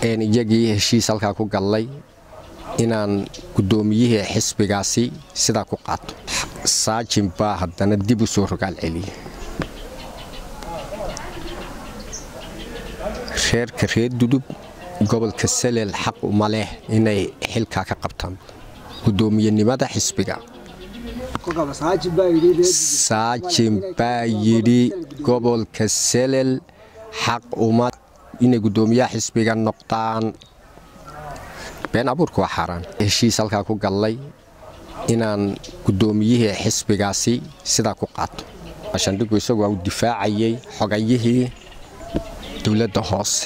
een iyagii heshiis halkaa ku gallay inaan guddoomiyihii xisbigaasi sidaa ku qaato saajin baa haddana dib u soo rogaal celiyey reerka reer dudub gobolka salel xaq uma leh inay xilkaa ka qabtaan guddoomiyenimada xisbiga saajin baa yidhi gobolka salel xaq uma inay guddoomiyaha xisbiga noqdaan been abuurka waa xaaraan heshiis halkaa ku gallay inaan guddoomiyihii xisbigaasi sidaa ku qaato shandhigu isagu waa uu difaacayay xogayihii dowladda hoose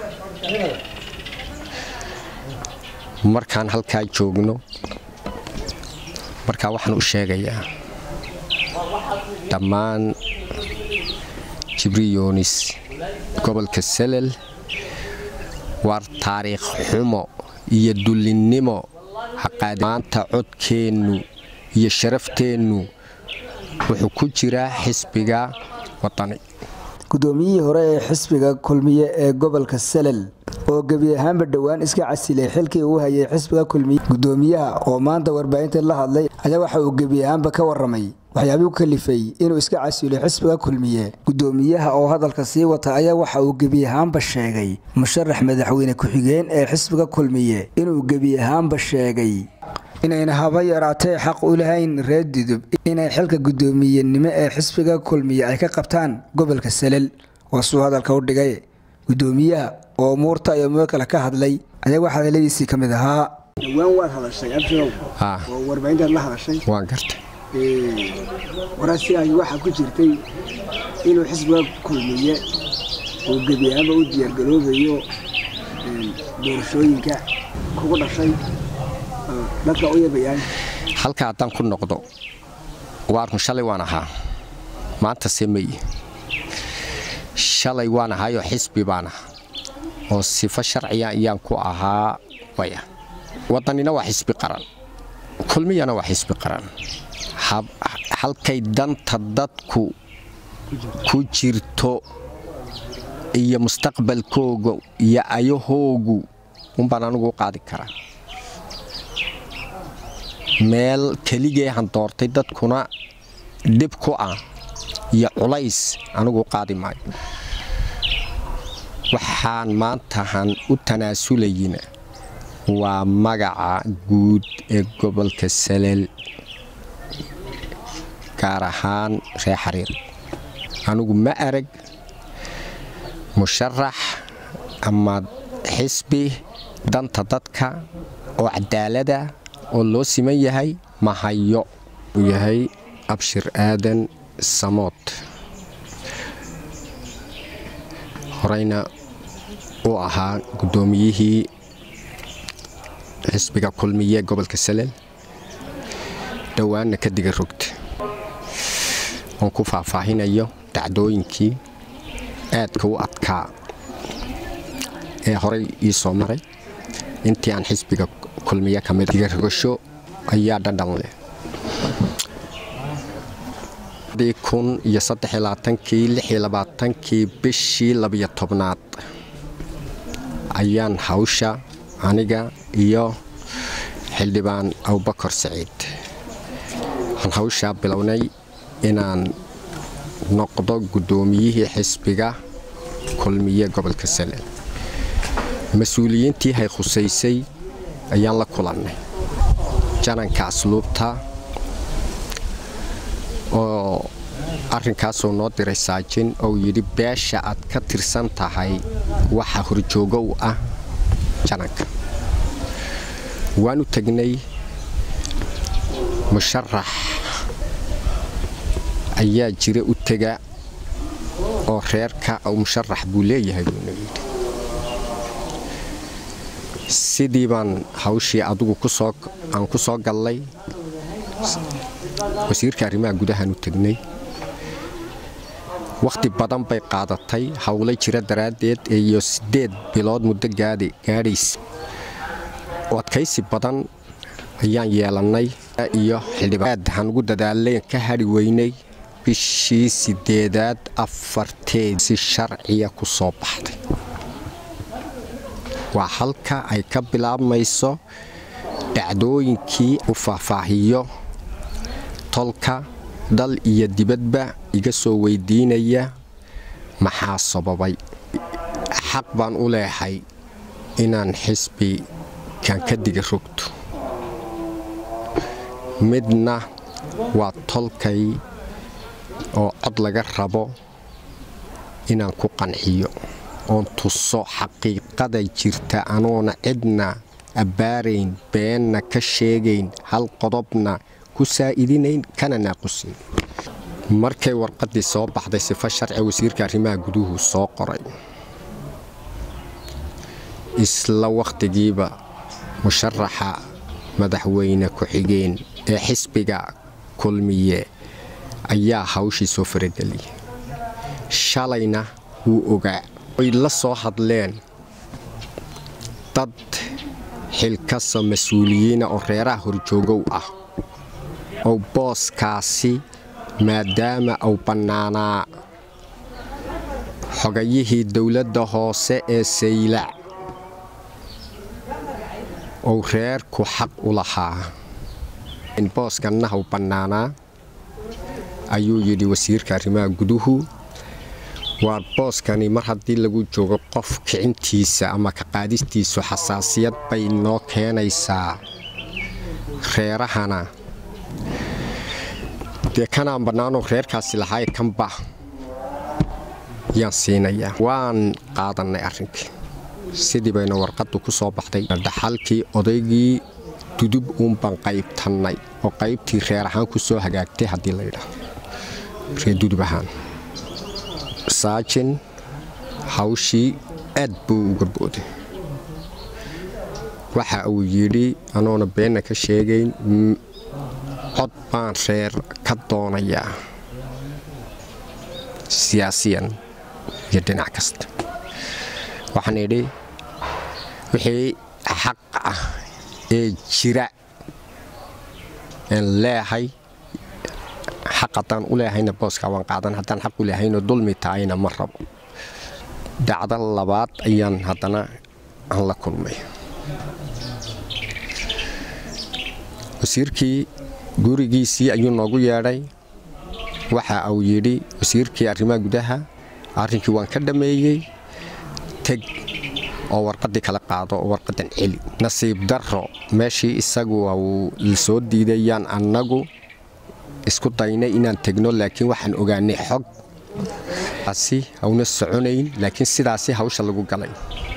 markaan halkaa joogno markaa waxaan u sheegayaa dhammaan jibriyoonis gobolka salel waar taariikh xumo iyo dullinnimo maanta codkeennu iyo sharafteennu wuxuu ku jiraa xisbiga wadani guddoomiyihii hore ee xisbiga kulmiye ee gobolka salel oo gebi ahaanba dhowaan iska casilay xilkii uu hayay xisbiga kulmiye guddoomiyaha oo maanta warbaahinta la hadlay ayaa waxa uu gebi ahaanba ka waramay waxyaabii ku kalifay inuu iska casilay xisbiga kulmiye guddoomiyaha oo hadalka sii wata ayaa waxa uu gebi ahaanba sheegay musharax madaxweyne ku-xigeen ee xisbiga kulmiye inuu gebi ahaanba sheegay inayna haba yaraatee xaq u lahayn reer dudub inay xilka guddoomiyenimo ee xisbiga kulmiye ay ka qabtaan gobolka salel waa suu hadalka u dhigay guddoomiyaha oo umuurta iyo meel kale ka hadlay ayaa wax hadaladiisii ka mid ahaa dhowaan waad hadashay abshirow oo warbaahintaad la hadashay waan gartay warasigaagi waxaa ku jirtay inuu xisbiga kulmiye uu gebi ahaanba u diyaargaroobayo doorashooyinka kugu dhashay dadka u yabayaan halka haddaan ku noqdo waarun shalay waan ahaa maanta se mayi shalay waan ahaayoo xisbi baan aha oo sifo sharciya ayaan ku ahaa waya waddanina waa xisbi qaran kulmiyana waa xisbi qaran halkay danta dadku ku jirto iyo mustaqbalkooga iyo ayahoogu unbaan anugu u qaadi karaa meel keligeehan doortay dadkuna dhib ku ah iyo culays anigu qaadi maayo waxaan maantahan u tanaasulayina waa magaca guud ee gobolka salel gaar ahaan reer xariir anigu ma arag musharax ama xisbi danta dadka oo cadaalada oo loo siman yahay mahayo uu yahay abshir aadan samood horeyna uu ahaa guddoomiyihii xisbiga kulmiye gobolka salel dhowaanna ka diga rogta oon ku faahfaahinayo dhacdooyinkii aadka u adkaa ee horey ii soo maray intii aan xisbiga kulmiye ka mid diga rogasho ayaa dhadhan leh kun iyo saddexlabaatankii lixiyo labaatankii bishii labiyo tobnaad ayaan hawsha aniga iyo xildhibaan abubakar saciid waxaan hawshaa bilownay inaan noqdo guddoomiyihii xisbiga kulmiye gobolka salel mas-uuliyiintii hay khusaysay ayaan la kulannay jananka asluubta oo arrinkaasuu noo diray saajin ou yidhi beesha aad ka tirsan tahay waxa horjoogo u ah jananka waanu tegnay musharax ayaa jira u tega oo reerka musharax buu leeyahay buuna yidhi sidii baan hawshii adugu aan ku soo gallay wasiirka arrimaha gudahaan u tegnay wakhti badan bay qaadatay howlay jira daraaddeed iyo siddeed bilood muddo gaadhays oo adkaysi badan ayaan yeelannay iyo xildhibaad waxaan ugu dadaalay ka hadhi weynay bishii siddeedaad afarteed si sharciya ku soo baxday waa halka ay ka bilaabmayso dhacdooyinkii u faahfaahiyo tolka dal iyo dibadba iga soo weydiinaya maxaa sababay xaq baan u leehay inaan xisbikan ka diga rogto midna waa tolkay oo cod laga rabo inaan ku qanciyo oon tuso xaqiiqada jirta anoona cidna abbaarayn beenna ka sheegayn hal qodobna ku saa'idinayn kana naaqusayn markay warqaddii soo baxday sifo sharci wasiirka arrimaha guduhu soo qoray isla wakhtigiiba musharaxa madaxweyne ku-xigeen ee xisbiga kulmiye ayaa hawshii soo farageliyay shalayna wuu ogaa way la soo hadleen dad xilkasa mas-uuliyiina oo reeraha horjoogow ah oo booskaasi maadaama uu bannaanaa xogayihii dowladda hoose ee saylac ou reerku xaq u lahaa booskanna hau bannaanaa ayuu yidhi wasiirka arrimaha guduhu waa booskani mar haddii lagu joogo qof kicintiisa ama ka qaadistiisu xasaasiyad bay noo keenaysaa reerahana dee kanaan bannaanoo reerkaasi lahaay kanba yaan siinayaa waan qaadannay arrinkii sidii bayna warqaddu ku soo baxday dhaxalkii odaygii dudub uunbaan qaybtannay oo qaybtii reer ahaan ku soo hagaagtay haddii laydhaah reer dudub ahaan saajin hawshii aad buu uga booday waxa uu yidhi anoona beenna ka sheegayn cod baan reer ka doonayaa siyaasiyan iyo dhinac kasta waxaan idhi wixii xaq ah ee jira aan leehay xaq haddaan u leehayna booskaa waan qaadan haddaan xaq u leehayno dulmi tahayna ma rabo dacdo labaad ayaan haddana aan la kulmay wasiirkii gurigiisii ayuu noogu yeedhay waxa uu yidhi wasiirkii arrimaha gudaha arrinkii waan ka dhammeeyey teg oo warqaddii kala qaado oo warqaddan celi nasiib darro meeshii isagu uu lasoo diidayaan annagu isku daynay inaan tegno laakiin waxaan ogaanay xog asi hawna soconayn laakiin sidaasi hawsha lagu galay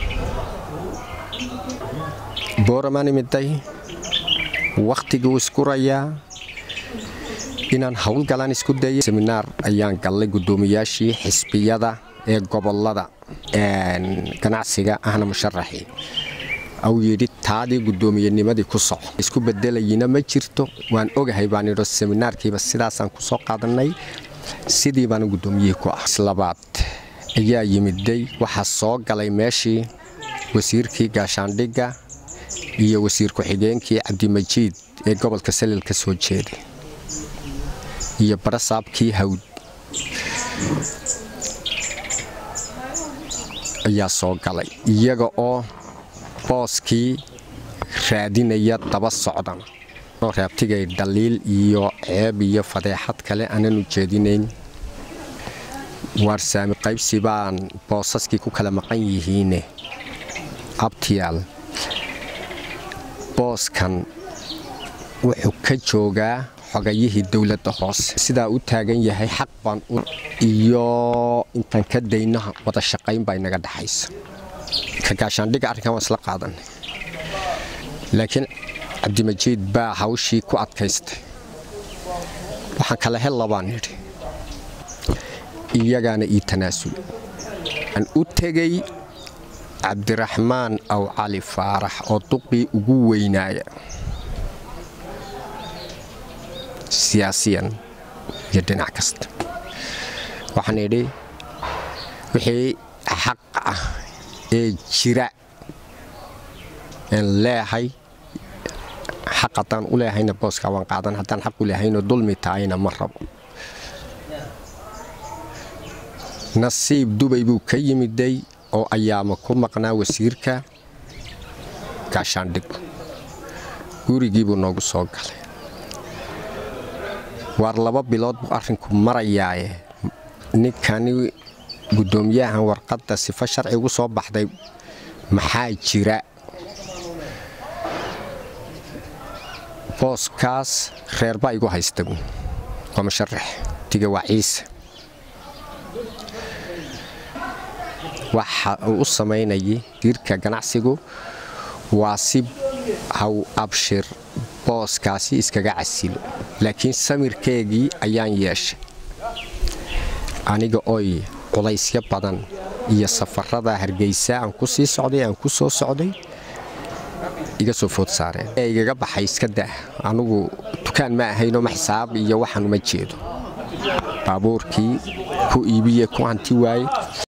booramaan imiday wakhtiguu iskurayaa inaan howlgalaan isku dayay seminaar ayaan gallay guddoomiyaashii xisbiyada ee gobollada ganacsiga ahna musharaxii au yidhi taadii guddoomiyennimadii ku soco isku bedelayina ma jirto waan ogahay baan idho seminaarkiiba sidaasaan ku soo qaadannay sidii baana guddoomiyihii ku ah islabaad ayaa yimiday waxaa soo galay meeshii wasiirkii gaashaandhigga iyo wasiir ku-xigeenkii cabdimajiid ee gobolka salil ka soo jeeday iyo barasaabkii hawd ayaa soo galay iyaga oo booskii raadinaya daba socdan oo raabtigay dhaliil iyo ceeb iyo fadeexad kale aanan ujeedinayn waarsaami qaybsi baan boosaskii ku kala maqan yihiine abtiyaal booskan wuxuu ka joogaa xogayihii dowladda hoose sidaa u taagan yahay xaq baan iyo intaan ka dayno wada shaqayn baa inaga dhaxaysa ka gaashaandhigga arrinkan waan isla qaadanay laakiin cabdimajiid baa hawshii ku adkaystay waxaan kala hel labaan nidhi iyagaana ii tanaasul aan u tegey cabdiraxmaan aw cali faarax oo duqii ugu weynaaya siyaasiyan iyo dhinac kasta waxaan idhi wixii xaq ah ee jira aan leehay xaq haddaan u leehayna booskaa waan qaadan haddaan xaq u leehayno dulmi tahayna ma rabo nasiib dubay buu ka yimiday oo ayaama ku maqnaa wasiirka gaashaandhig gurigiibuu noogu soo galay waar laba bilood buu arrinku marayaaye ninkani guddoomiyahan warqadda sifo sharci ugu soo baxday maxaa jira booskaas reerbaa igu haysta waa musharax diga waa ciise waxa uu u samaynayay diirka ganacsigu waa si haw abshir booskaasi iskaga casilo laakiin samirkeegii ayaan yeeshay aniga oy culaysyo badan iyo safarada hargeysa aan ku sii socday aan ku soo socday iga soo food saareen ee igaga baxay iska dah anugu dukaan ma ahaynoo ma xisaab iyo waxaan uma jeedo baabuurkii ku iibiye ku hanti waaye